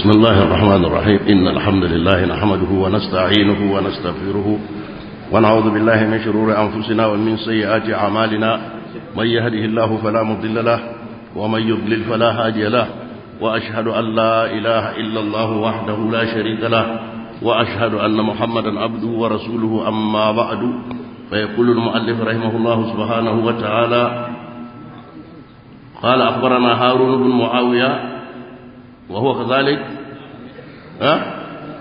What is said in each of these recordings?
بسم الله الرحمن الرحيم إن الحمد لله نحمده ونستعينه ونستغفره ونعوذ بالله من شرور أنفسنا ومن سيئات أعمالنا من يهده الله فلا مضل له ومن يضلل فلا هادي له وأشهد أن لا إله إلا الله وحده لا شريك له وأشهد أن محمدا عبده ورسوله أما بعد فيقول المؤلف رحمه الله سبحانه وتعالى قال أخبرنا هارون بن معاوية وهو كذلك ها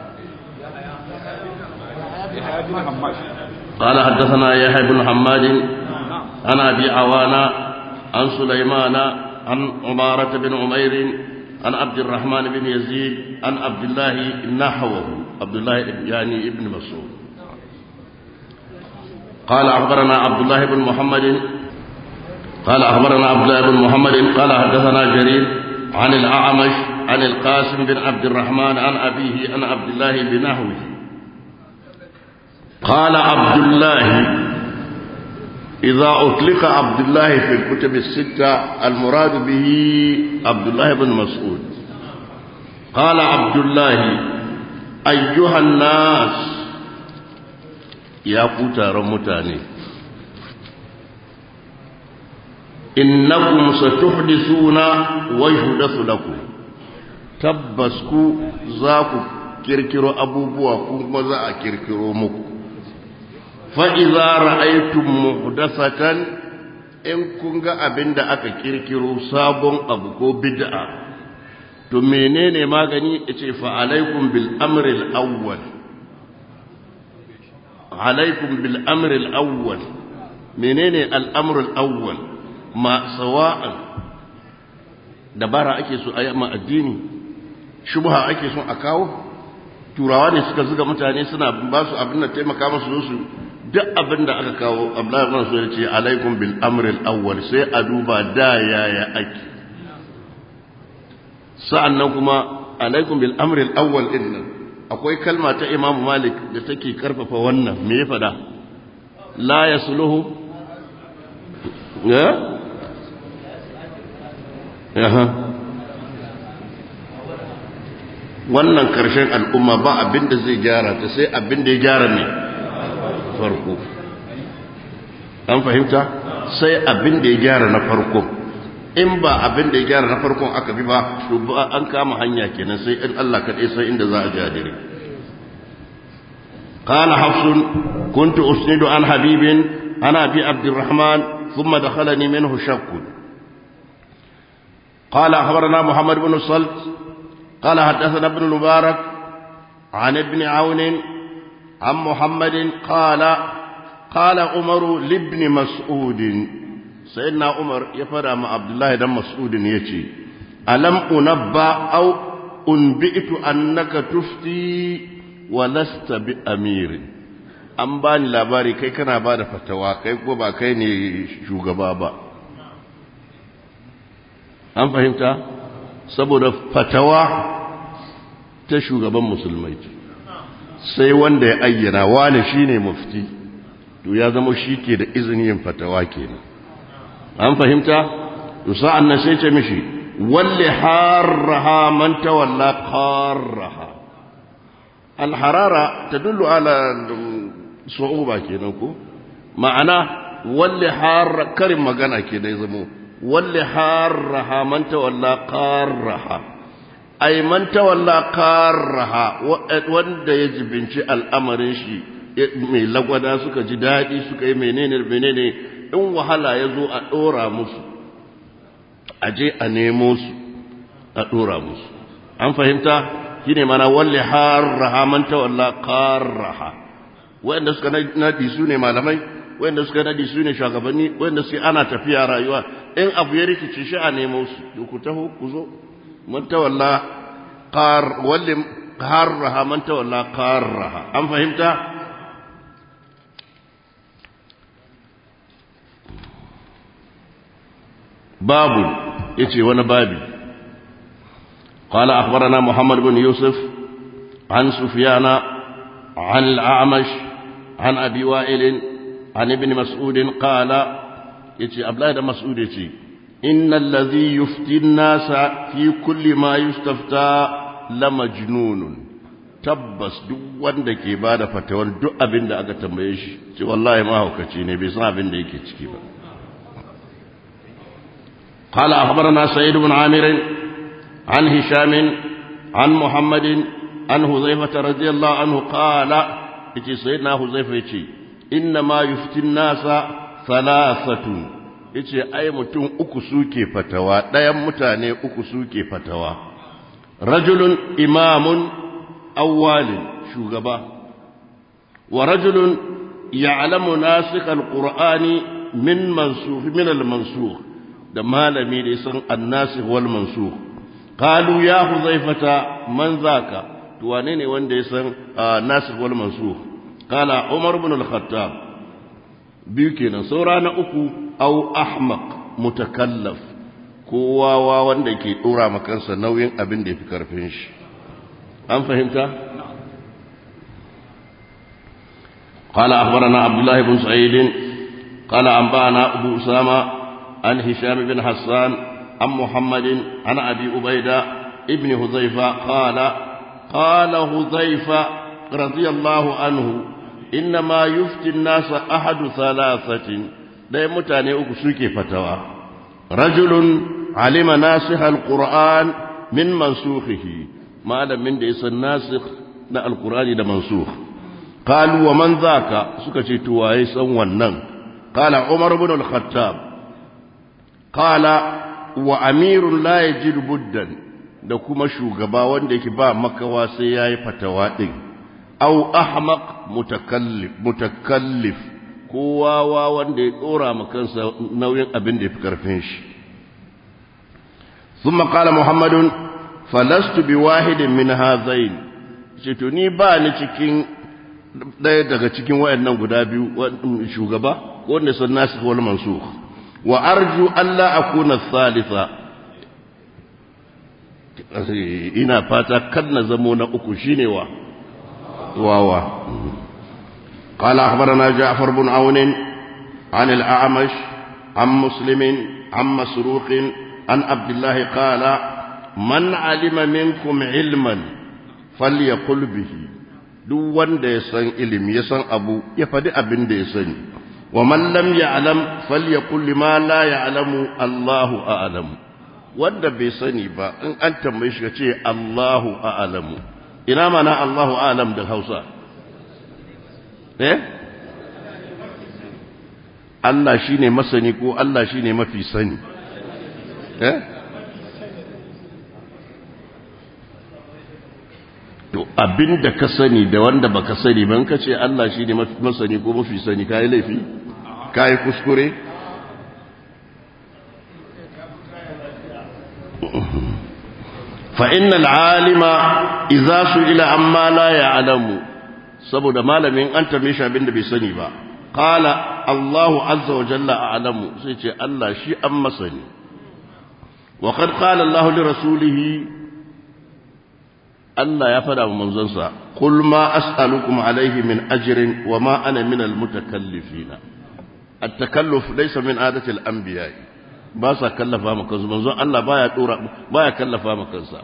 قال حدثنا يحيى بن حماد عن ابي عوانة عن سليمان عن عمارة بن عمير عن عبد الرحمن بن يزيد عن عبد الله نحوه عبد الله يعني ابن مسعود قال أخبرنا عبد الله بن محمد قال أخبرنا عبد الله بن محمد قال حدثنا جرير عن الأعمش عن القاسم بن عبد الرحمن عن أبيه عن عبد الله بنحوه قال عبد الله إذا أطلق عبد الله في الكتب الستة المراد به عبد الله بن مسعود قال عبد الله أيها الناس يا كتار متاني إنكم ستحدثون ويحدث لكم تبسكوا ذاكو كركرو أبو بوا كما ذا كركرو مكو fa'iza ra'aitun muhdasatan in kun ga abin da aka kirkiro sabon abu ko bid'a to menene magani ya ce fa'alaikun bil'amril awwal alaikun bil'amril awwal menene al'amril awwal ma sawa'an dabara ake so a yi ma addini shubha ake so a kawo turawa ne suka zuga mutane suna ba su abin da taimaka masu su duk abin da aka kawo abdullahi ibn so yace alaikum bil amr al awwal sai a duba da yaya ake sa'annan kuma alaikum bil amr al awwal din akwai kalma ta imam malik da take karfafa wannan me ya fada la yasluhu ya aha wannan karshen al'umma ba abin da zai gyara ta sai abin da ya gyara ne farko an fahimta sai abin da ya gyara na farko in ba abin da ya gyara na farkon aka bi ba to ba an kama hanya kenan sai in Allah kaɗai sai inda za a jadire قال حفص كنت أسند عن حبيب عن أبي عبد الرحمن ثم دخلني منه شك قال أخبرنا محمد بن الصلت قال حدثنا ابن المبارك عن ابن عون عن محمد قال قال عمر لابن مسعود سيدنا عمر يفرى مع عبد الله بن مسعود يجي ألم أنبأ أو أنبئت أنك تفتي ولست بأمير an ba ni labari kai kana ba da fatawa kai ko ba kai ne shugaba ba an fahimta saboda fatawa ta shugaban musulmai sai wanda ya ayyana wane shine mufti to ya zama shi ke da izinin yin fatawa kenan an fahimta to sa'an nan sai ce mishi walli harraha man tawalla qarraha alharara tadullu ala su'uba kenan ko ma'ana walli har karin magana kenan zamo walli harraha man tawalla qarraha ay man tawalla qarraha wanda ya jibinci al'amarin shi mai lagwada suka ji dadi suka yi menene menene in wahala ya zo a dora musu a je a nemo su a dora musu an fahimta shine mana walli harraha man tawalla qarraha wanda suka nadi su ne malamai wanda suka nadi su ne shugabanni wanda sai ana tafiya rayuwa in abu ya rikice shi a nemo su ku taho ku zo man tawalla qar walli harraha man tawalla qarraha an fahimta babu yace wani babi قال أخبرنا محمد بن يوسف عن سفيان عن الأعمش عن أبي وائل عن ابن مسعود قال يتي أبلا مسعود يتي إن الذي يفتي الناس في كل ما يستفتى lamajnunun tabbas duk wanda ke bada fatawar duk abin da aka tambaye shi ce wallahi mahaukaci ne bai san abin da yake ciki ba قال أخبرنا سيد بن عامر عن هشام عن محمد عن هزيفة رضي الله عنه قال إتي سيدنا هزيفة إنما يفتي الناس ثلاثة yace ai mutum uku suke fatawa ɗayan mutane uku suke fatawa rajulun imamun awwalin shugaba wa rajulun ya'lamu nasikh alqur'ani min mansukh min almansukh da malami da san annasikh wal mansukh qalu ya huzaifata man zaka to wane ne wanda ya san nasikh wal mansukh qala umar ibn al-khattab biyu kenan saura na uku au ahmaq mutakallaf kowa wanda ke dora makansa nauyin abin da yafi karfin shi an fahimta قال أخبرنا عبد الله بن سعيد قال أنبأنا أبو أسامة عن هشام بن حسان عن محمد عن أبي أبيدة ابن هذيفة قال قال هذيفة رضي الله عنه إنما يفتي الناس أحد ثلاثة لا متاني أكسوكي فتوى رجل علم ناسخ القرآن من منسوخه ما لم من ديس الناسخ نا القرآن ده منسوخ قالوا ومن ذاك سكتي توايسا ونن قال عمر بن الخطاب قال وأمير لا يجد بدا da kuma shugaba wanda yake ba makawa sai ya yi fatawa ɗin au ahmaq mutakallif mutakallif kowa wanda ya ɗora kansa nauyin abin da ya fi ƙarfin shi ثم قال محمد فلست بواحد من هذين to ni ba ni cikin ɗaya daga cikin wayannan guda biyu shugaba wanda sun nasu wal mansukh wa arju alla akuna thalitha ina fata kan na zamo na uku shine wa wawa قال أخبرنا جعفر بن عون عن الأعمش عن مسلم عن مسروق عن عبد الله قال من علم منكم علما فليقل به duk wanda ya san ilimi ya san abu ya faɗi abin da ya sani wa man lam ya'lam falyaqul lima la ya'lamu Allahu a'lamu wanda bai sani ba in an tambaye shi ce Allahu a'lamu ina mana Allahu a'lam da Hausa eh Allah shine masani ko Allah shine mafi sani eh to abinda ka sani da wanda baka sani ban ka ce Allah shi ne masani ko mafi sani kayi laifi kayi kuskure fa innal alima idza su'ila amma la ya'lamu saboda malamin an tambaye shi abinda bai sani ba qala Allahu azza wa jalla a'lamu sai ce Allah shi an masani wa qad qala Allahu li rasulihi Allah ya fada wa manzonsa kul ma as'alukum alayhi min ajrin wa ma ana min almutakallifin at-takalluf laysa min adati al-anbiya ba sa kallafa maka kansu manzon Allah baya dora baya kallafa maka kansa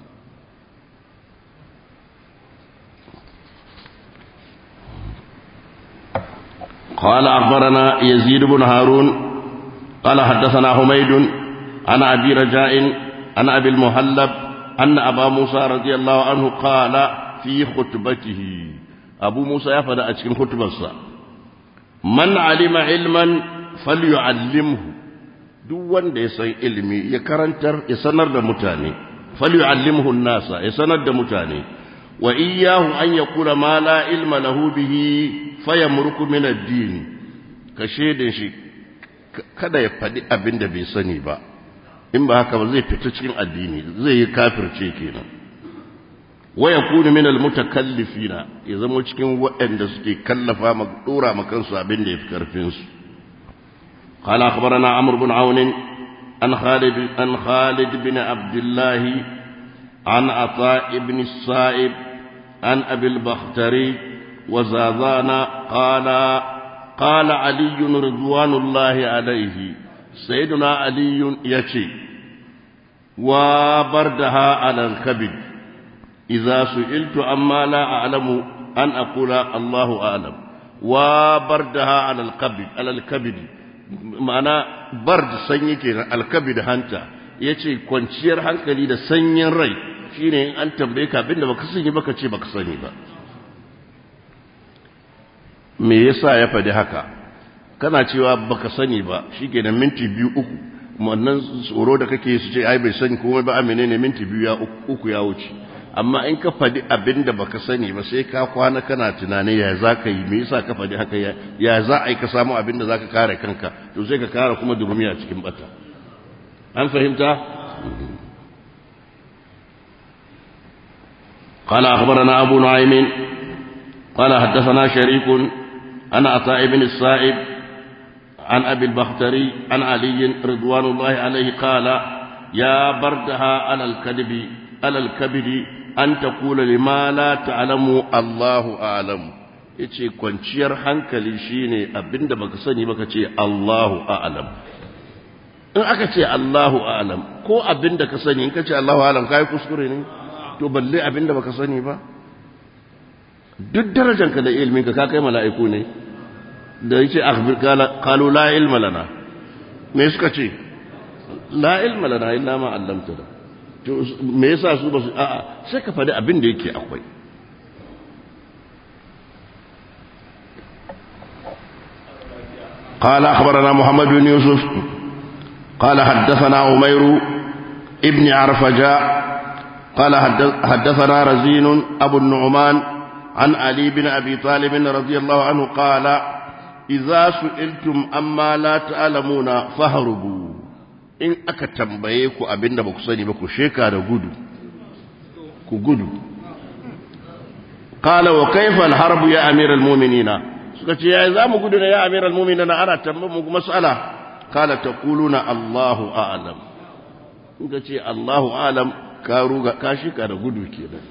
قال أخبرنا يزيد بن هارون قال حدثنا حميد عن أبي رجاء عن أبي المهلب أن أبا موسى رضي الله عنه قال في خطبته أبو موسى يفعل أتكن خطبة من علم علما فليعلمه duk wanda ya san ilimi ya karantar ya sanar da mutane falyu'allimhu an-nasa ya sanar da mutane wa iyyahu an yaqula ma la ilma lahu bihi fayamruku min ad-din ka shedin shi kada ya faɗi abin da bai sani ba in ba haka ba zai fita cikin addini zai yi kafirce kenan wa yakunu min almutakallifina ya zama cikin waɗanda suke kallafa ma dora ma kansu abin da yafi karfin su قال أخبرنا عمرو بن عون عن خالد عن خالد بن عبد الله عن عطاء بن الصائب عن أبي البختري وزازان قال قال علي رضوان الله عليه سيدنا علي يشي وبردها على الكبد idza su'iltu amma la a'lamu an aqula Allahu a'lam wa bardaha 'ala al-qabd 'ala al-kabd ma'ana bard sanyi kenan al-kabd hanta yace kwanciyar hankali da sanyin rai shine in an tambaye ka abinda baka sani baka ce baka sani ba me yasa ya faɗi haka kana cewa baka sani ba shikenan minti biyu uku wannan tsoro da kake su ce ai bai sani komai ba amene ne minti biyu ya uku ya wuce amma in ka faɗi abin da baka sani ba sai ka kwana kana tunani ya za ka yi me yasa ka faɗi haka ya za a yi ka samu abin da za ka kare kanka to sai ka kare kuma durumiya cikin bata an fahimta قال أخبرنا أبو نعيم قال حدثنا شريك عن عطاء بن السائب عن أبي البختري عن علي رضوان الله عليه قال يا بردها على الكذب على الكبد أن تقول لما لا تعلم الله أعلم yace kwanciyar hankali shine abinda baka sani baka ce Allahu a'lam in aka ce Allahu a'lam ko abinda ka sani in ka ce Allahu a'lam kai kuskure ne to balle abinda baka sani ba duk darajanka da ilmin ka ka kai mala'iku ne da yake akhbir qalu la ilma lana me suka ce la ilma lana illa ma 'allamtana to me yasa su ba su a'a sai ka faɗi abin da yake akwai قال أخبرنا محمد بن يوسف قال حدثنا عمير ابن عرفجاء قال حدثنا رزين أبو النعمان عن علي بن أبي طالب رضي الله عنه قال إذا سئلتم أما لا تعلمون فهربوا in aka tambaye ku abinda ba ku sani ba ku sheka da gudu ku gudu qala wa kayfa al-harb ya amir al-mu'minina suka ce yayi zamu gudu ne ya amir al-mu'minina ana tambaye mu mas'ala qala taquluna Allahu a'lam in ka ce Allahu a'lam ka ruga ka sheka da gudu kenan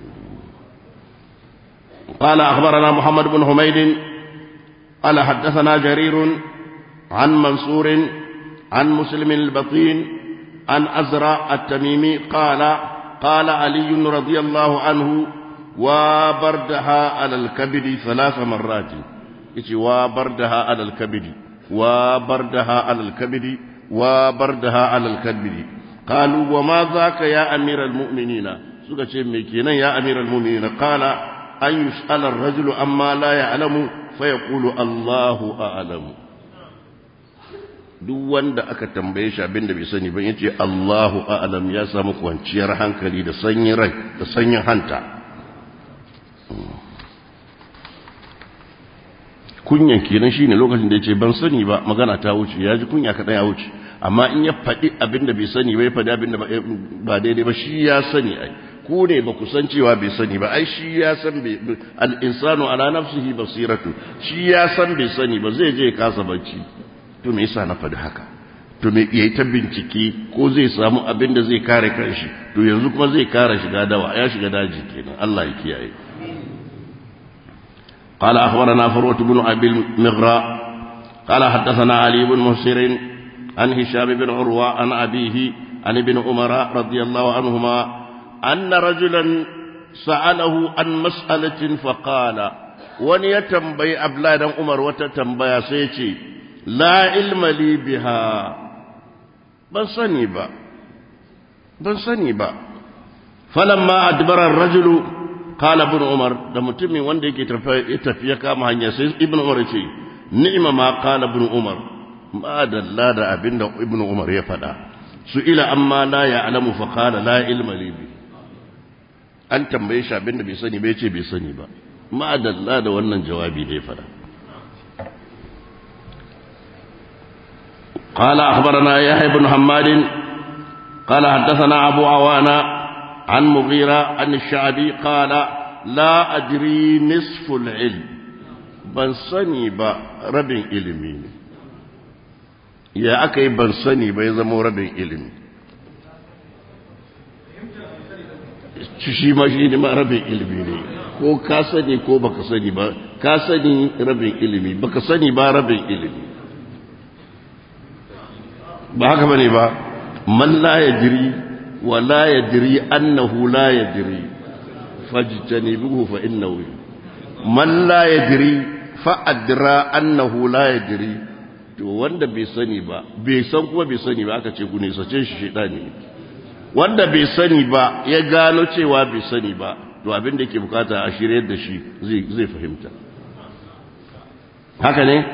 قال أخبرنا محمد بن حميد قال حدثنا جرير عن منصور عن مسلم البطين عن أزرع التميمي قال قال علي رضي الله عنه وبردها على الكبد ثلاث مرات وبردها على الكبد وبردها على الكبد وبردها على الكبد قالوا وما ذاك يا أمير المؤمنين سكة ميكينا يا أمير المؤمنين قال أن يسأل الرجل أما لا يعلم فيقول الله أعلم duk wanda aka tambaye shi abin da bai sani ba yace Allahu a'lam ya samu kwanciyar hankali da sanyin rai da sanyin hanta kunyan kenan shine lokacin da yace ban sani ba magana ta wuce ya ji kunya kadan ya wuce amma in ya faɗi abin da bai sani ba ya faɗi abin da ba daidai ba shi ya sani ai ku ne ba ku san cewa bai sani ba ai shi ya san al-insanu ala nafsihi basiratu shi ya san bai sani ba zai je kasa bacci to me yasa na faɗi haka to me yayi ta bincike ko zai samu abin da zai kare kanshi to yanzu kuma zai kare shiga dawa ya shiga daji kenan Allah ya kiyaye قال أخبرنا فروة بن أبي المغراء قال حدثنا علي بن مسير عن هشام بن عروة عن أبيه عن ابن عمر رضي الله عنهما أن رجلا سأله عن مسألة فقال ونيتنبي أبلاد عمر وتتنبي سيتي la ilma li biha ban sani ba ban sani ba falamma adbara ar-rajulu qala ibn umar da mutumin wanda yake tafiya kama hanya sai ibn umar ya ce ni'ma ma qala ibn umar ma dalla da abinda ibn umar ya faɗa su ila amma la ya'lamu fa qala la ilma li bi an tambaye shi abinda bai sani bai ce bai sani ba ma dalla da wannan jawabi da ya faɗa قال أخبرنا يحيى بن حماد قال حدثنا أبو عوانا عن مغيرة عن الشعبي قال لا أدري نصف العلم ban sani ba rabin ilimi ne ya aka yi ban sani ba ya zama rabin ilimi shi ma shi ne ma rabin ilimi ne ko ka sani ko baka sani ba ka sani rabin ilimi baka sani ba rabin ilimi ba haka bane ba man la yadri wa la yadri annahu la yadri fajtanibuhu fa innahu man la yadri fa adra annahu la yadri to wanda bai sani ba bai san kuma bai sani ba aka ce ku ne sace shi shedani wanda bai sani ba ya gano cewa bai sani ba to abin da yake bukata a shiryar da shi zai zai fahimta haka ne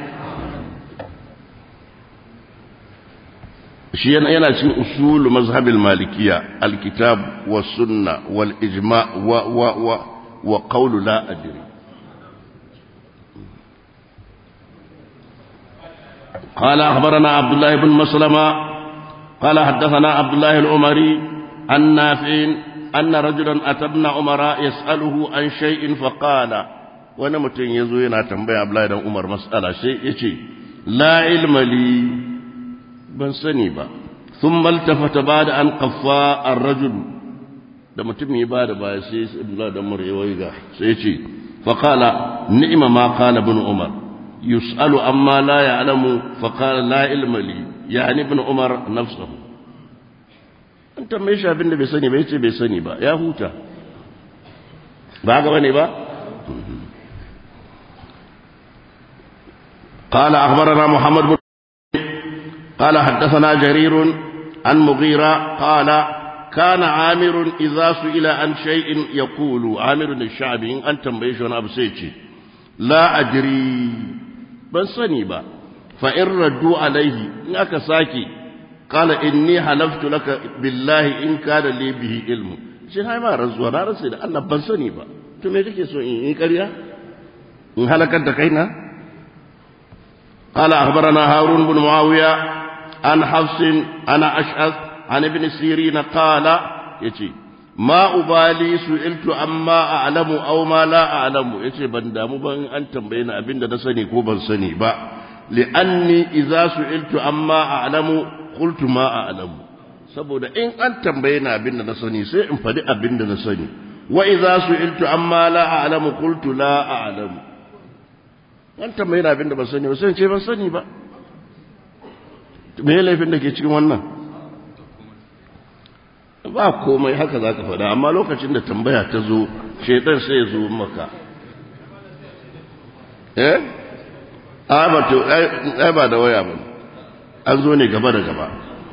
shi yana cikin usul mazhabil malikiya alkitab wa sunna wal ijma wa wa wa wa qawlu la adri قال أخبرنا عبد الله بن مسلمة قال حدثنا عبد الله العمري عن نافع أن رجلا أتى ابن عمر يسأله عن شيء فقال وانا متين يزوينا تنبيه عبد الله بن عمر مسألة شيء يشي لا علم لي ban sani ba sun maltafata ba da an kafa a rajul da mutum ya ba da baya sai abdullahi da mura ya waiga sai ce faƙala ni'ima ma kala bin umar yus'alu amma la ya'lamu faqala la ilma li yani ibn umar nafsuhu an tambaye shi abin da bai sani ba yace bai sani ba ya huta ba ga bane ba قال أخبرنا محمد بن قال حدثنا جرير عن مغيرة قال كان عامر إذا سئل عن شيء يقول عامر الشعبي إن أنت مبيش وأنا أبسيتي لا أدري بل سنيبا فإن ردوا عليه إنك ساكي قال إني حلفت لك بالله إن كان لي به علم shi hai ma rantsuwa na rantsa da Allah ban sani ba to me kake so in yi ƙarya in halakar da kaina قال أخبرنا هارون بن معاوية عن حفص أنا أشعث عن ابن سيرين قال يتي ما أبالي سئلت عما أعلم أو ما لا أعلم يتي بندام بان أن تنبين أبين دا سني كوبا سني با لأني إذا سئلت عما أعلم قلت ما أعلم saboda in an tambaye na abin da na sani sai in faɗi abin da na sani wa idza su'iltu amma la a'lamu qultu la a'lamu an tambaye na abin da ban sani ba sai ce ban sani ba me ya laifin da ke cikin wannan ba komai haka za ka faɗa amma lokacin da tambaya ta zo shaitan sai ya zo maka eh a ba to ai ba da waya ba an zo ne gaba da gaba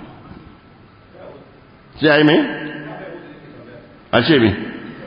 sai ai me a ce me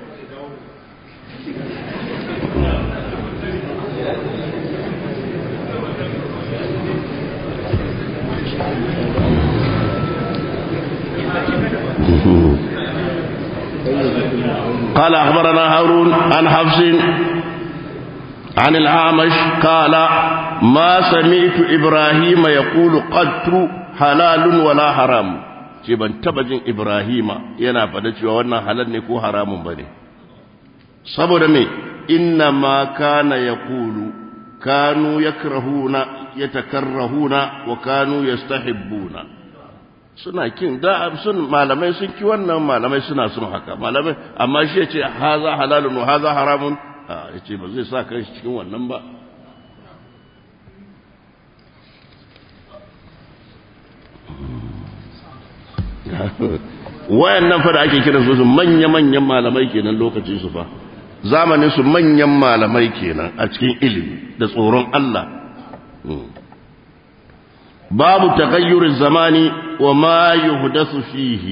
قال أخبرنا هارون عن حفص عن الأعمش قال ما سمعت إبراهيم يقول قدت حلال ولا حرام ce ban taba jin Ibrahima yana faɗa cewa wannan halal ne ko haramun bane saboda me inna ma kana yaqulu kanu yakrahuna yatakarrahuna wa kanu yastahibbuna suna kin da sun malamai sun ki wannan malamai suna sun haka malamai amma shi yace haza halalun wa haza haramun a yace ba zai sa kai cikin wannan ba wayannan fa da ake kiran su manya-manyan malamai kenan lokacin su fa zamanin su manyan malamai kenan a cikin ilimi da tsoron Allah babu taghayyuriz zamani wa ma yuhdathu fihi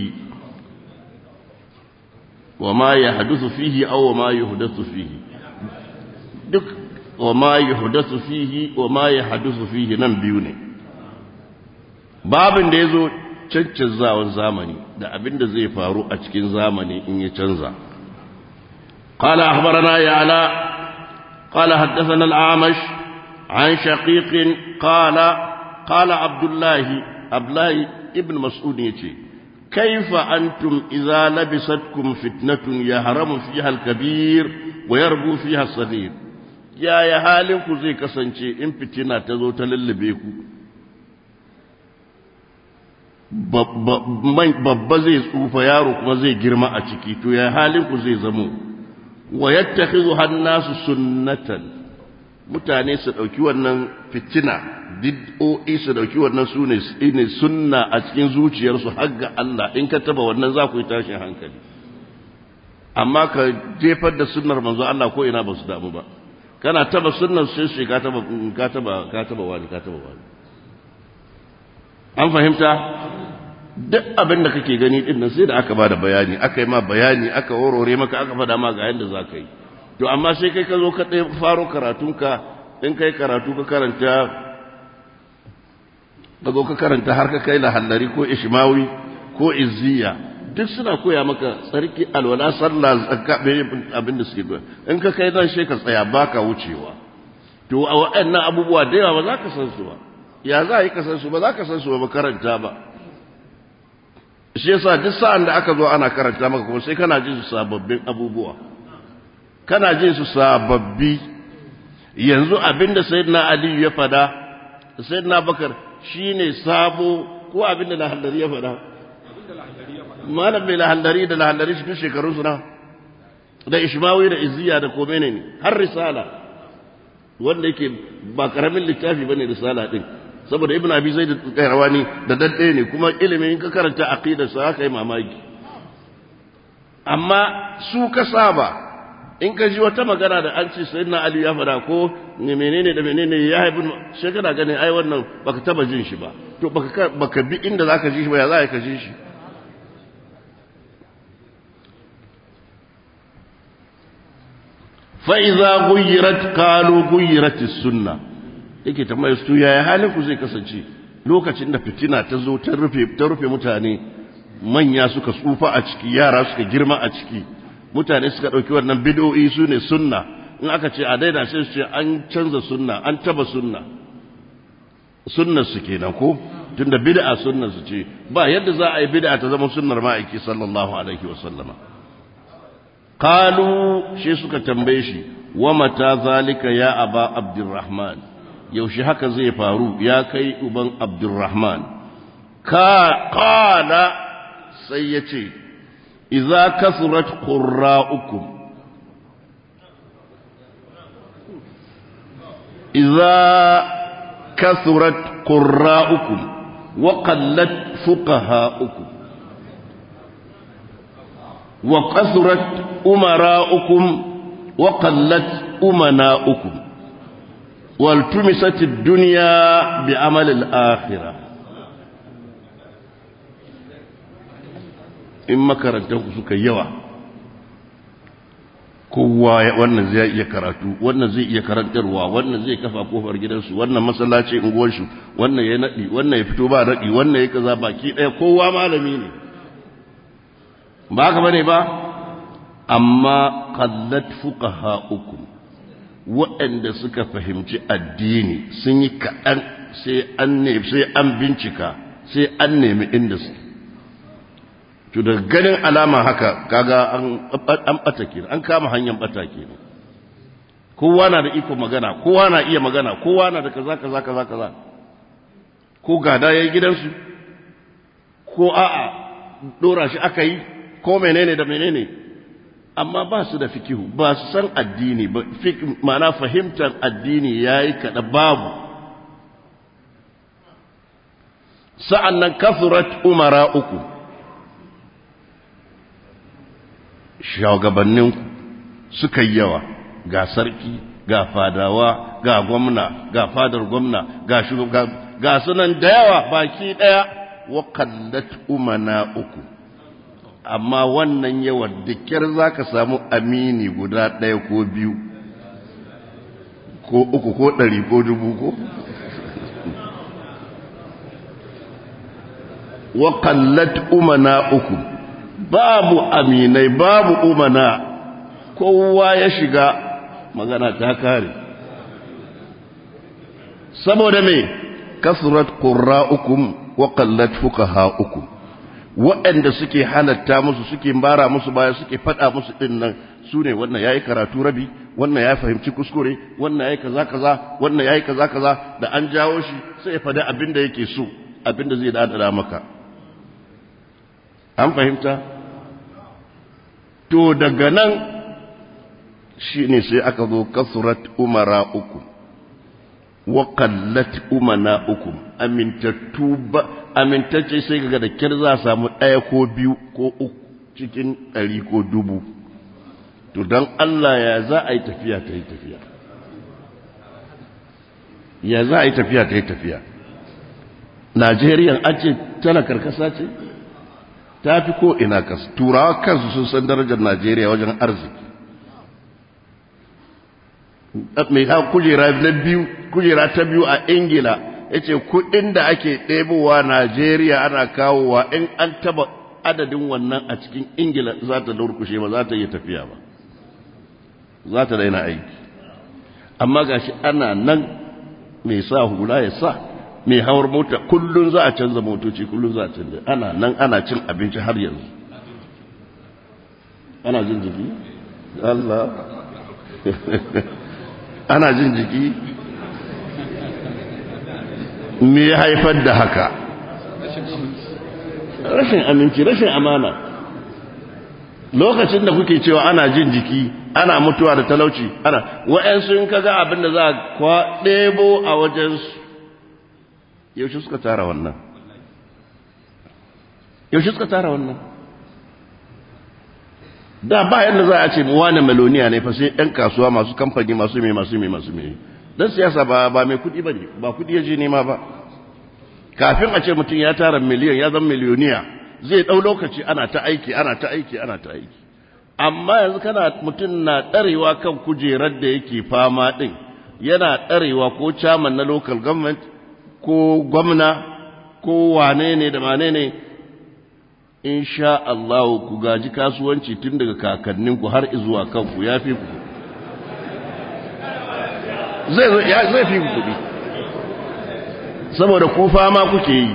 wa ma yahdathu fihi aw wa ma yuhdathu fihi duk wa ma yuhdathu fihi wa ma yahdathu fihi nan biyu ne babin da yazo cancanzawan zamani da abin da zai faru a cikin zamani in ya canza قال أخبرنا يعلى قال حدثنا الأعمش عن شقيق قال قال عبد الله عبد الله ابن مسعود يتي كيف أنتم إذا لبستكم فتنة يهرم فيها الكبير ويربو فيها الصغير يا يا حالكم زي كسانشي إن فتنة تزو تللبيكم babba zai tsufa yaro kuma zai girma a ciki to ya halinku zai zamo wa yattakhidhu hannasu sunnatan mutane su dauki wannan fitina bid'o'i su dauki wannan sune ne sunna a cikin zuciyarsu har ga Allah in ka taba wannan za ku yi tashin hankali amma ka jefar da sunnar manzo Allah ko ina ba su damu ba kana taba sunnar sai shi ka taba ka taba ka taba wani ka taba wani an fahimta duk abin da kake gani din nan sai da aka bada bayani aka yi ma bayani aka horore maka aka faɗa ma ga yanda za ka yi to amma sai kai ka zo ka ɗaya faro karatunka in kai karatu ka karanta ka zo ka karanta har ka kai lahallari ko ishmawi ko izziya duk suna koya maka tsarki alwala sallah zakka abin da suke koya in ka kai nan sai ka tsaya baka wucewa to a waɗannan abubuwa da yawa ba za ka san su ba ya za a yi ka san su ba za ka san su ba karanta ba shi yasa duk sa'an da aka zo ana karanta maka kuma sai kana jin su sababbin abubuwa kana jin su sababbi yanzu abinda sayyidina ali ya fada sayyidina bakar shine sabo ko abinda lahallari ya fada malam mai lahallari da lahallari shi duk shekarun su na da ishmawi da izziya da komene ne har risala wanda yake ba karamin littafi bane risala din saboda ibn abi zaid al-qayrawani da dadde ne kuma ilimin in ka karanta aqidar sa kai mamaki amma su ka saba in ka ji wata magana da an ce sayyidina ali ya fada ko ne menene da menene ya haibu sai kana gani ai wannan baka taba jin shi ba to baka baka bi inda zaka ji shi ba ya za ka ji shi fa idza ghuyirat qalu ghuyirat as-sunnah yake tambaya su yaya halin ku zai kasance lokacin da fitina ta zo ta rufe ta rufe mutane manya suka tsufa a ciki yara suka girma a ciki mutane suka dauki wannan bid'o'i su ne sunna in aka ce a daina sai su ce an canza sunna an taba sunna sunnar su kenan ko tunda bid'a sunnar su ce ba yadda za a yi bid'a ta zama sunnar ma'aiki sallallahu alaihi wa sallama qalu shi suka tambaye shi wa mata zalika ya aba abdurrahman yaushe haka zai faru ya kai uban abdurrahman ka kala sai ya ce iza kasurat qurra'ukum iza kasurat qurra'ukum wa qallat fuqaha'ukum wa kasurat umara'ukum wa qallat umana'ukum والتمست الدنيا بعمل الآخرة in makarantanku suka yawa kowa wannan zai iya karatu wannan zai iya karantarwa wannan zai kafa kofar gidansu wannan masallaci unguwarsu wannan ya naɗi wannan ya fito ba naɗi wannan ya kaza baki ɗaya kowa malami ne ba haka bane ba amma qallat fuqaha'ukum waɗanda suka fahimci addini sun yi kaɗan sai an sai an bincika sai an nemi inda su to da ganin alama haka kaga an an bata kenan an kama hanyar bata kenan kowa na da iko magana kowa na iya magana kowa na da kaza kaza kaza kaza ko gada yayi gidansu ko a'a dora shi aka yi ko menene da menene amma ba su da fikihu ba su san addini ba ma'ana fahimtar addini yayi kada babu sa'annan kafurat umara uku shugabanninku suka yi yawa ga sarki ga fadawa ga gwamna ga fadar gwamna ga shugaba ga sunan da yawa baki daya wa kallat umana uku amma wannan yawan da za ka samu amini guda ɗaya ko biyu ko uku ko ɗari ko dubu ko wa kallat umana uku babu aminai babu umana kowa ya shiga magana ta kare saboda me kasurat qurra'ukum wa qallat fuqaha'ukum waɗanda suke halatta musu suke bara musu baya suke faɗa musu ɗin nan su ne wannan yayi karatu rabi wannan ya fahimci kuskure wannan yayi kaza kaza wannan yayi kaza kaza da an jawo shi sai ya faɗi abin da yake so abin da zai dada maka an fahimta to daga nan shi ne sai aka zo kasurat umara uku wa qallat umana uku amintattu ba amintacce sai kaga da kyar za a samu ɗaya ko biyu ko uku cikin ɗari ko dubu to don Allah ya za a yi tafiya ta yi tafiya ya za a yi tafiya ta yi tafiya Najeriya an ce tana karkasa ce ta fi ko ina kasa turawa kansu sun san darajar Najeriya wajen arziki mai ha kujera na biyu kujera ta biyu a ingila ya ce kudin da ake ɗebowa najeriya ana kawowa in an taba adadin wannan a cikin ingila za ta durkushe ba za ta yi tafiya ba za ta daina aiki amma gashi ana nan mai sa hula ya sa mai hawar mota kullum za a canza motoci kullum za a canza ana nan ana cin abinci har yanzu ana jin jiki Allah ana jin jiki me ya haifar da haka rashin aminci rashin amana lokacin da kuke cewa ana jin jiki ana mutuwa da talauci ana wa'yansu in kaga abin da za a kwa ɗebo a wajensu yaushe suka tara wannan yaushe suka tara wannan da ba yadda za a ce mu wane meloniya ne fa sai ɗan kasuwa masu kamfani masu mai masu mai masu mai dan siyasa ba ba mai kuɗi ba ne ba kuɗi ya je nema ba kafin a ce mutum ya tara miliyan ya zama miliyoniya zai ɗau lokaci ana ta aiki ana ta aiki ana ta aiki amma yanzu kana mutum na ɗarewa kan kujerar da yake fama ɗin yana ɗarewa ko chairman na local government ko gwamna ko wane ne da wane ne insha Allah ku gaji kasuwanci tun daga kakanninku har zuwa kanku ya fi ku zai fi ku kuɗi saboda ku fama kuke yi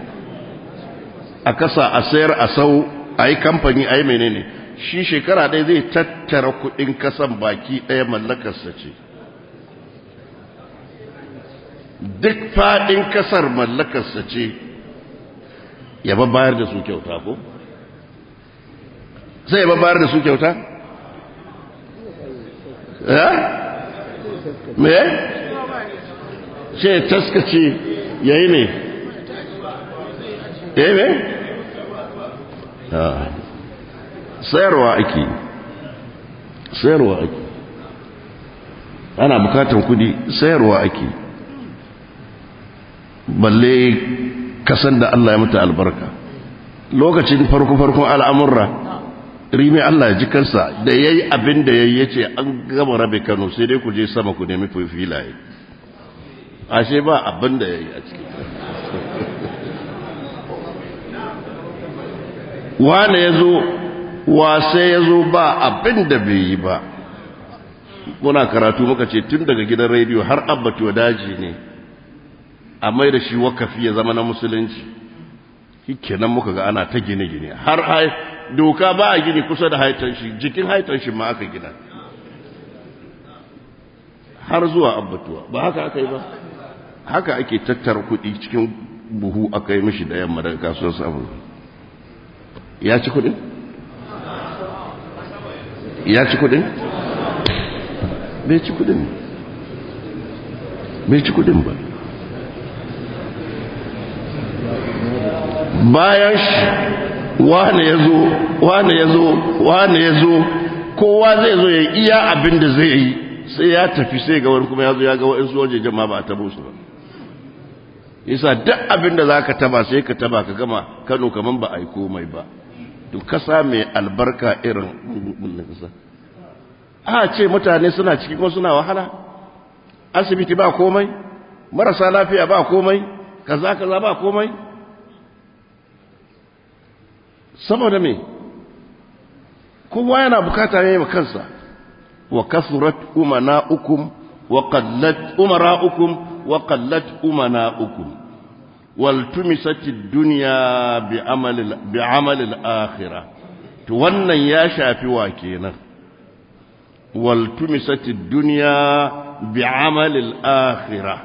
a kasa a sayar a sau a yi kamfani a yi menene shi shekara ɗaya zai tattara kuɗin kasan baki ɗaya mallakarsa ce duk faɗin kasar mallakarsa ce ya ba bayar da su kyauta ko? sai ya ba bayar da su kyauta? ya? me? ce taskace ya yi ne? ya yi ne? sayarwa ake sayarwa ake ana bukatan kudi sayarwa ake balle kasan da Allah ya mata albarka lokacin farko-farkon al'amurra rimi Allah ya ji kansa da ya yi abin da ya yi ce an gama rabe kano sai dai ku je sama ku nemi filaye ashe ba abin da ya yi a ciki wane ya zo wase ya zo ba abin da bai yi ba muna karatu muka ce tun daga gidan rediyo har abbatuwa daji ne a mai da shi wakafi ya zama na musulunci kenan muka ga ana ta gine-gine har doka ba a gini kusa da haitan shi jikin haitan shi ma aka gina har zuwa abbatuwa ba haka aka yi ba haka ake tattara kuɗi cikin buhu aka yi mishi da yamma daga kasuwar samun ya ci kuɗin? ya ci kuɗin? bai ci kuɗin bai ci kuɗin ba bayan shi wane ya zo wane ya zo wane ya zo kowa zai zo ya iya abin da zai yi sai ya tafi sai ga wani kuma ya zo ya ga wa'insu waje jama ba a tabo su ba isa duk abin da za ka taba sai ka taba ka gama kano kaman ba a yi komai ba to kasa mai albarka irin kasa a ce mutane suna ciki kuma suna wahala asibiti ba komai marasa lafiya ba komai kaza kaza ba komai saboda me kowa yana bukata ne ma kansa wa kasurat umana'ukum wa qallat umara'ukum wa qallat umana'ukum wal tumisat ad-dunya bi amal bi amal al-akhirah to wannan ya shafi wa kenan wal tumisat ad-dunya bi amal al-akhirah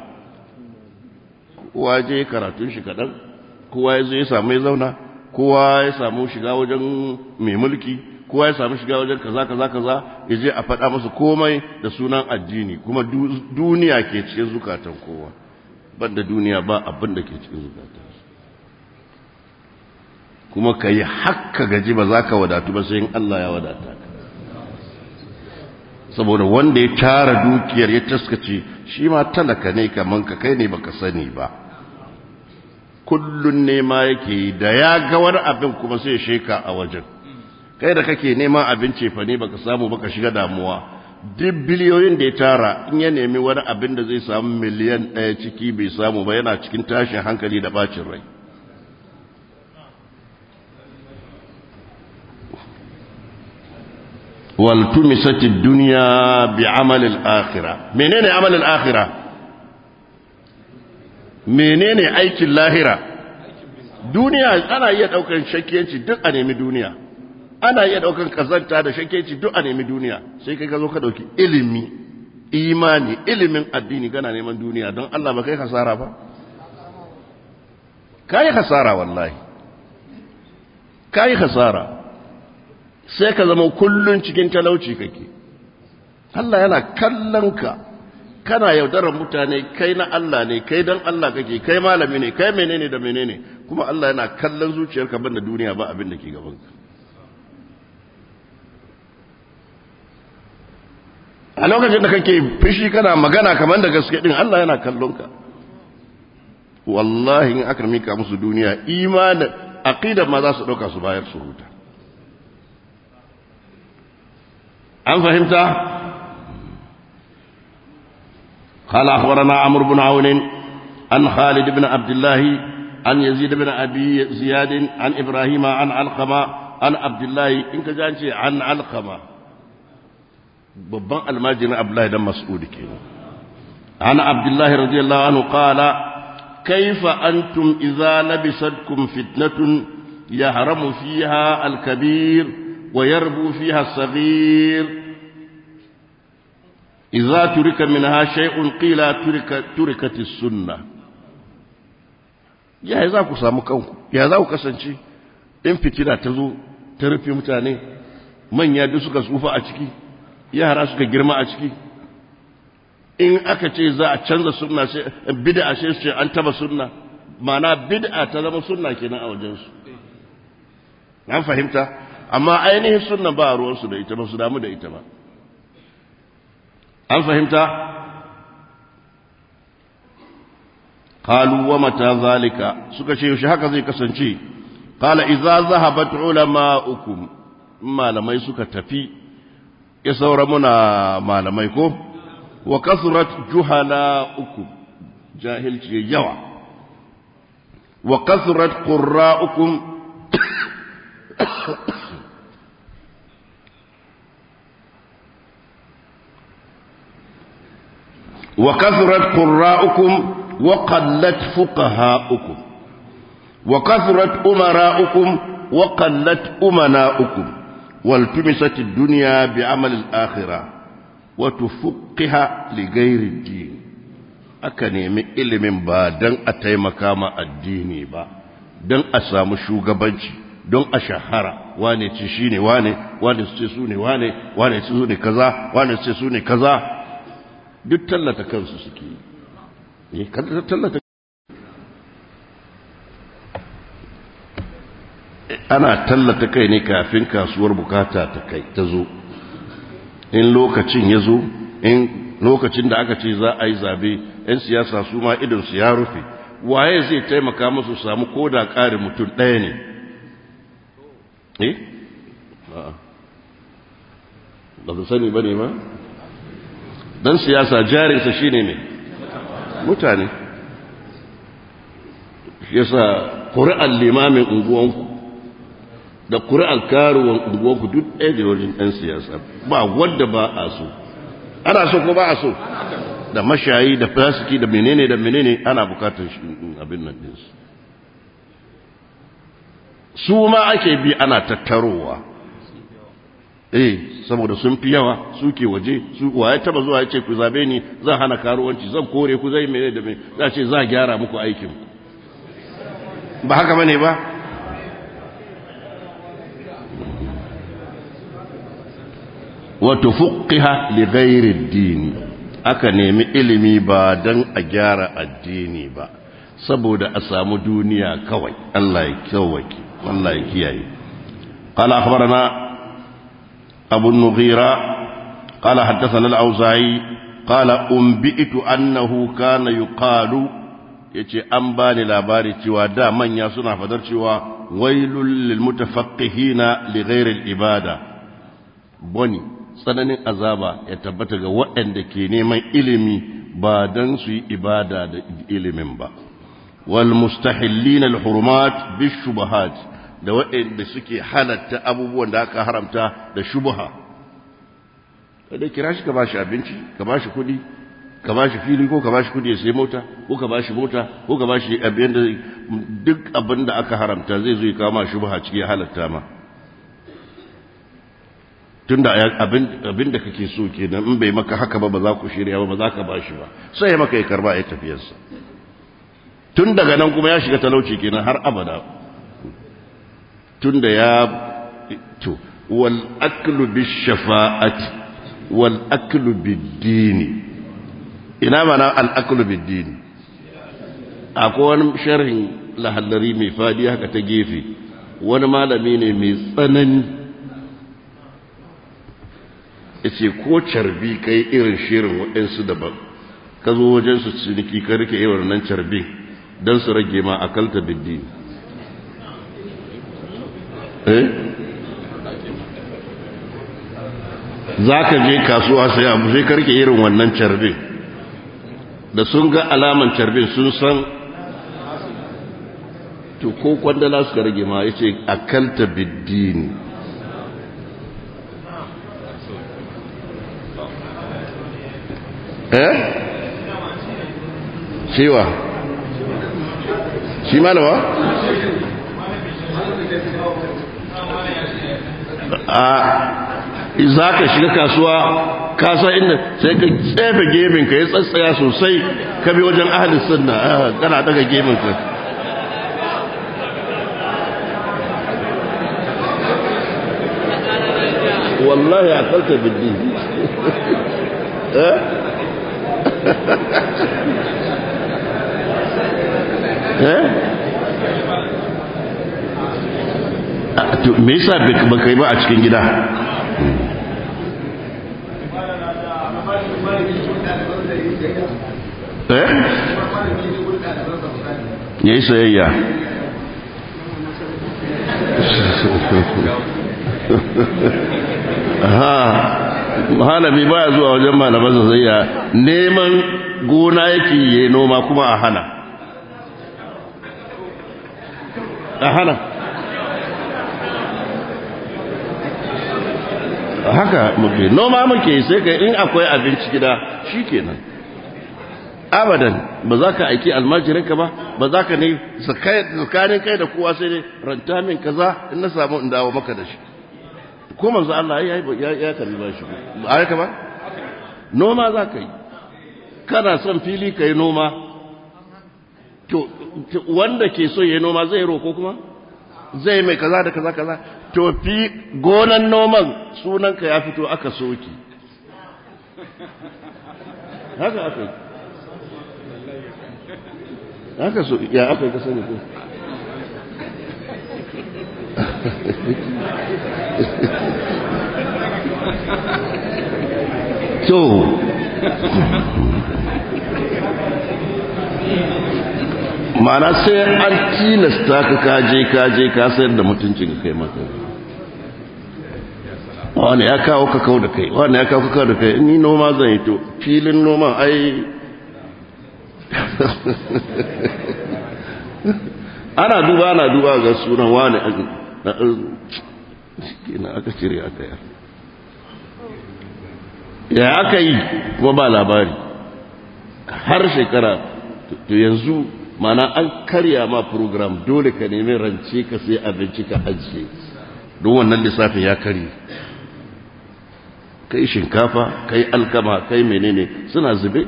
waje karatun shi kadan kowa ya zo ya samu ya zauna kowa ya samu shiga wajen mai mulki kowa ya samu shiga wajen kaza kaza kaza ya je a faɗa masa komai da sunan addini kuma duniya ke cikin zukatan kowa banda duniya ba abin da ke cikin zukatan kuma ka yi hakka gaji ba za ka wadatu ba sai in Allah ya wadata ka saboda wanda ya tara dukiyar ya taskace shi ma talaka ne kaman ka kai ne baka sani ba kullun nema yake da ya ga wani abin kuma sai sheka a wajen kai da kake neman abin cefa ne baka samu baka shiga damuwa duk biliyoyin da ya tara in ya nemi wani abin da zai samu miliyan ɗaya ciki bai samu ba yana cikin tashin hankali da bacin rai والتمست الدنيا بعمل الآخرة منين عمل الآخرة منين أيك اللاهرة دنيا أنا يدعوك شكينتي دق أنمي دنيا أنا يدعوك كزنتا da shakenci duk a nemi duniya sai kai ka zo ka dauki ilimi imani ilimin addini kana neman duniya don Allah ba kai hasara ba kai hasara wallahi kai hasara sai ka zama kullun cikin talauci kake Allah yana kallon ka kana yaudarar mutane kai na Allah ne kai dan Allah kake kai malami ne kai menene da menene kuma Allah yana kallon zuciyarka banda duniya ba abin da ke gaban ka a lokacin da kake fishi kana magana kamar da gaske din Allah yana kallon ka wallahi in aka mika musu duniya imanin aqidar ma za su dauka su bayar su huta an fahimta قال أخبرنا عمرو بن عون عن خالد بن عبد الله عن يزيد بن أبي زياد عن إبراهيم عن علقمة عن عبد الله إنك جانشي عن علقمة babban almajirin Abdullahi dan Mas'ud kenan an Abdullahi radiyallahu anhu qala kaifa antum idza labisatkum fitnatun yahramu fiha al-kabir ويربو فيها الصغير إذا ترك منها شيء قيل ترك تركت السنة ya za ku samu kanku ya za ku kasance in fitina ta zo ta rufe mutane manya duk suka tsufa a ciki yara suka girma a ciki in aka ce za a canza sunna sai bid'a sai su ce an taba sunna ma'ana bid'a ta zama sunna kenan a wajensu an fahimta amma ainihin sunna ba ruwansu da ita ba su damu da ita ba an fahimta qalu wa mata zalika suka ce yaushe haka zai kasance qala idza zahabat ulama'ukum malamai suka tafi ya saura muna malamai ko wa kasrat juhala'ukum jahilci yawa wa kasrat qurra'ukum وكثرت قراءكم وقلت فقهاؤكم وكثرت أمراؤكم وقلت أمناؤكم والتمست الدنيا بعمل الآخرة وتفقها لغير الدين aka nemi ilimin ba don a taimaka ma addini ba don a samu shugabanci don a shahara wane ce shi ne wane wane su ce su ne wane wane su ne kaza wane su ce su ne kaza duk tallata kansu suke yi tallata ana tallata kai ne kafin kasuwar bukata ta kai ta zo in lokacin ya zo in lokacin da aka ce za a yi zabe 'yan siyasa su ma idonsu ya rufe waye zai taimaka musu samu ko da ƙari mutum ɗaya ne eh ba su sani ba ne ma dan siyasa jarinsa shine ne mutane yasa ƙuri'ar limamin unguwanku da ƙuri'ar karuwan unguwanku duk ɗaya da wajen ɗan siyasa ba wadda ba a so ana so ko ba a so da mashayi da fasiki da menene da menene ana bukatar abin nan ɗinsu su ma ake bi ana tattarowa eh saboda sun fi yawa suke waje su waye taba zuwa yace ku zabe ni zan hana karuwanci zan kore ku zai mene da me za ce za gyara muku aikin ba haka bane ba wa tufqiha li ghairi ad-din aka nemi ilimi ba dan a gyara addini ba saboda a samu duniya kawai Allah ya kyawake Allah ya kiyaye قال أخبرنا أبو النغيرة قال حدثنا الأوزاعي قال أنبئت أنه كان يقال yace an bani labari cewa da manya suna fadar cewa wailul lil mutafaqqihina li ghairi al ibada boni tsananin azaba ya tabbata ga waɗanda ke neman ilimi ba dan su yi ibada da ilimin ba wal mustahillina al hurumat bis shubahat da waɗanda suke halatta abubuwan da aka haramta da shubha kada kira shi ka bashi abinci ka bashi kuɗi ka bashi fili ko ka bashi kuɗi ya sai mota ko ka bashi mota ko ka bashi abin da duk abin da aka haramta zai zo ya kawo ma shubha ciki halatta ma tunda abin da kake so kenan in bai maka haka ba ba za ku shirya ba ba za ka bashi ba sai maka ya karba ya tafiyarsa tun daga nan kuma ya shiga talauci kenan har abada tunda ya to wal aklu bish shafa'ati wal aklu bid dini ina mana al aklu bid dini akwai wani sharhin lahallari mai fadi haka ta gefe wani malami ne mai tsanani yace ko carbi kai irin shirin waɗansu daban ka zo wajen su ciniki ka rike irin nan carbi don su rage ma akalta bid dini za ka je kasuwa sai abu sai karke irin wannan carbin da sun ga alaman carbin sun san to ko kwandala suka rage ma ya ce akalta biddini eh cewa shi malawa a za ka shiga kasuwa kasa inda sai ka tsefe gemin ka ya tsatsaya sosai ka bi wajen ahalin sunna kana daga gemin ka wallahi a kalta biddi eh to me yasa baka yi ba a cikin gida eh yayi sayayya ha malami baya zuwa wajen malaman sayayya neman gona yake yi noma kuma a hana a hana haka muke noma muke sai ka in akwai abinci gida shikenan abadan ba za ka aiki almajirinka ba ba za ka ne tsakanin kai da kowa sai dai ranta min kaza in na samu in dawo maka da shi ko manzo Allah ya ya karbi ba shi ba haka ba noma za ka yi kana son fili ka yi noma to wanda ke so ya yi noma zai roko kuma zai mai kaza da kaza kaza to fi gonan noman sunanka ya fito aka soki haka aka yi haka so ya aka yi kasani ko to ma'ana sai an tilasta ka kaje kaje ka sayar da mutuncin ka kai maka wani ya kawo ka kawo da kai wani ya kawo ka kawo da kai ni noma zan yi to filin noman ai ana duba ana duba ga sunan wani na aka cire aka yar ya aka yi kuma ba labari har shekara to yanzu mana an karya ma program dole ka nemi rance ka sai abinci ka ajiye don wannan lissafin ya karye kai shinkafa kai alkama kai menene suna zube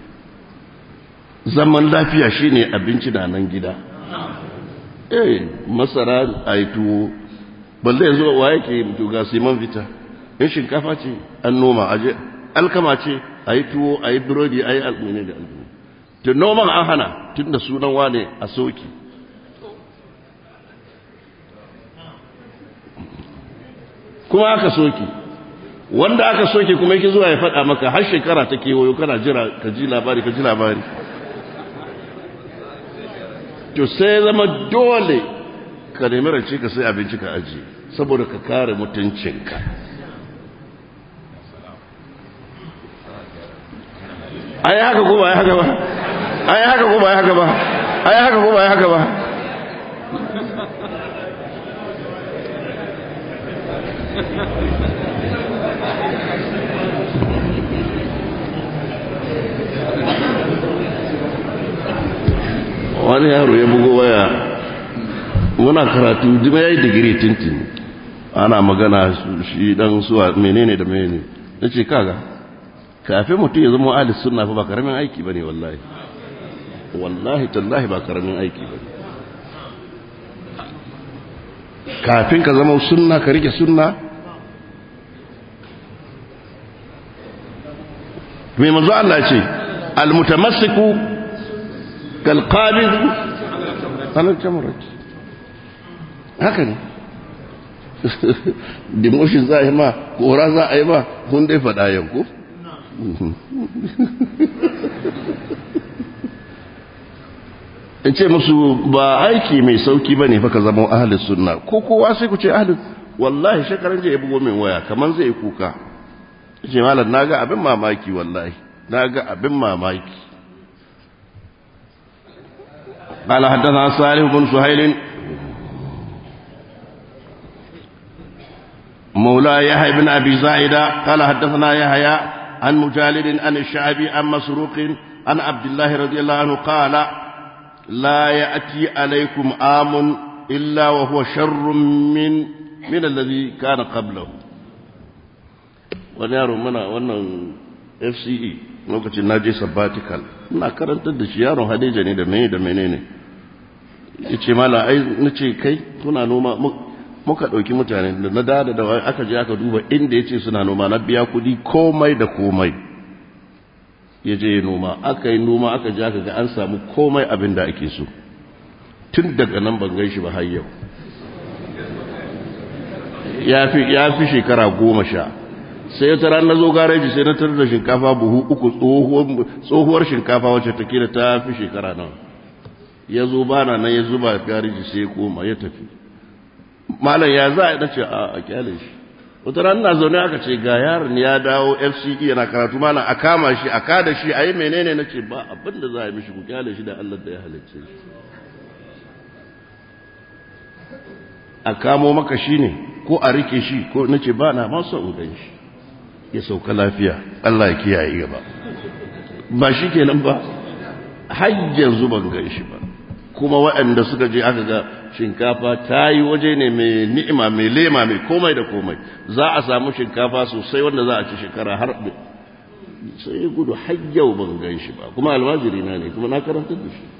zaman lafiya shine abinci da nan gida eh masara a yi tuwo balle yanzu wa yake mutu ga siman vita in shinkafa ce an noma aje alkama ce a yi tuwo a yi burodi a yi almene da almene to noman an hana tun da sunan wane a soki kuma aka soki wanda aka soke kuma yake zuwa ya faɗa maka har shekara ta kewayo kana jira ka ji labari ka ji labari to sai zama dole ka nemi rance ka sai abinci ka aji saboda ka kare mutuncinka ai haka ko ba ai haka ba ai haka ko ba ai haka ba ai haka ko ba ai haka ba wani yaro ya bugo waya muna karatu jima ya yi digiri tintin ana magana shi dan suwa menene da menene na ce kaga kafin mutum ya zama alis sunna fa ba karamin aiki bane wallahi wallahi tallahi ba karamin aiki bane kafin ka zama sunna ka rike sunna mai manzo Allah ce almutamassiku kalqabid alal jamrat haka ne demotion za a yi ma kora za a yi ma kun dai faɗa yanku in ce musu ba aiki mai sauki ba ne fa ka zama ahalin sunna ko kowa sai ku ce ahalin wallahi shekaran je ya bugo min waya kamar zai kuka ce malam na ga abin mamaki wallahi na ga abin mamaki قال حدثنا صالح بن سهيل مولى يحيى بن أبي زائدة قال حدثنا يحيى عن مجالد عن الشعبي عن مسروق عن عبد الله رضي الله عنه قال لا يأتي عليكم عام إلا وهو شر من من الذي كان قبله wani yaro mana wannan fce lokacin na je sabbatical ina karantar da shi yaron hadeja ne da mene da menene ya ce mala ai na ce kai kuna noma muka ɗauki mutane da na dada da aka je aka duba inda ya ce suna noma na biya kuɗi komai da komai ya je noma aka yi noma aka je aka ga an samu komai abin da ake so tun daga nan ban gan shi ba har yau ya fi shekara goma sha sai ta ran na zo gareji sai na tarar da shinkafa buhu uku tsohuwar shinkafa wacce take da ta fi shekara nan ya zo bana nan ya zuba gareji sai ya koma ya tafi malam ya za a dace a kyale shi wata ran na zaune aka ce ga yaron ya dawo FCE yana karatu malam a kama shi a kada shi a yi menene na ce ba abin da za a yi mishi ku kyale shi da Allah da ya halicce shi a kamo maka shi ne ko a rike shi ko na ce ba na masu in gan shi ya sauka lafiya Allah ya kiyaye gaba ba shi kenan ba har yanzu ban gan shi ba kuma waɗanda suka je aka ga shinkafa ta yi waje ne mai ni'ima mai lema mai komai da komai za a samu shinkafa sosai wanda za a ci shekara har sai ya gudu har yau ban gan shi ba kuma almajiri na ne kuma na karanta da shi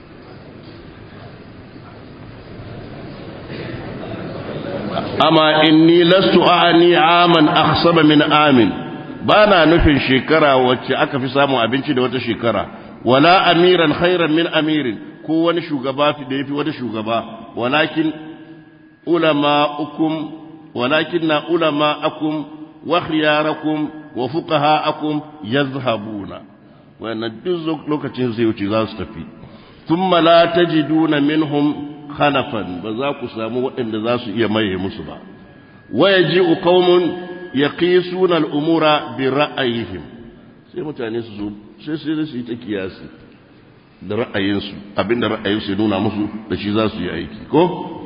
amma inni lastu a'ani aman akhsaba min amin bana nufin shekara wacce aka fi samun abinci da wata shekara wala amiran khairan min amirin ko wani shugaba fi da yafi wani shugaba walakin ulama'ukum walakin na ulama'akum wa khiyarakum wa fuqaha'akum yazhabuna wannan duk lokacin zai wuce za su tafi thumma la tajiduna minhum khalafan ba za ku samu waɗanda za su iya maye musu ba waya ji qaumun yaqisuna al-umura bi ra'ayihim sai mutane su zo sai sai su yi ta kiyasi da ra'ayinsu abinda ra'ayinsu ya nuna musu da shi za su yi aiki ko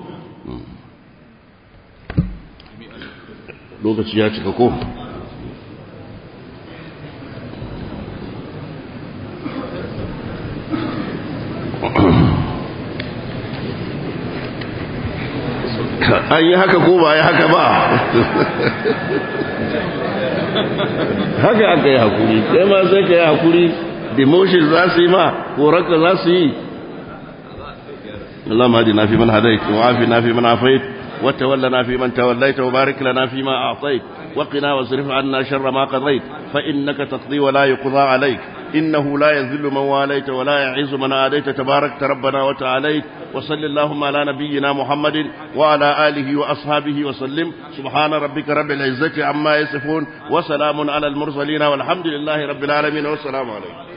lokaci ya cika ko an yi haka ko ba yi haka ba haka aka yi hakuri kai ma sai ka yi hakuri demotion za su yi ma korarka za su yi Allah ma na fi man hadait wa afi na fi man afait wa tawalla na fi man tawallaita wa barik lana fi ma a'tait wa qina wasrif anna sharra ma qadait fa innaka taqdi wa la yuqda alayk إنه لا يذل من واليت ولا يعز من آديت تبارك ربنا وتعاليت وصل اللهم على نبينا محمد وعلى آله وأصحابه وسلم سبحان ربك رب العزة عما يصفون وسلام على المرسلين والحمد لله رب العالمين والسلام عليكم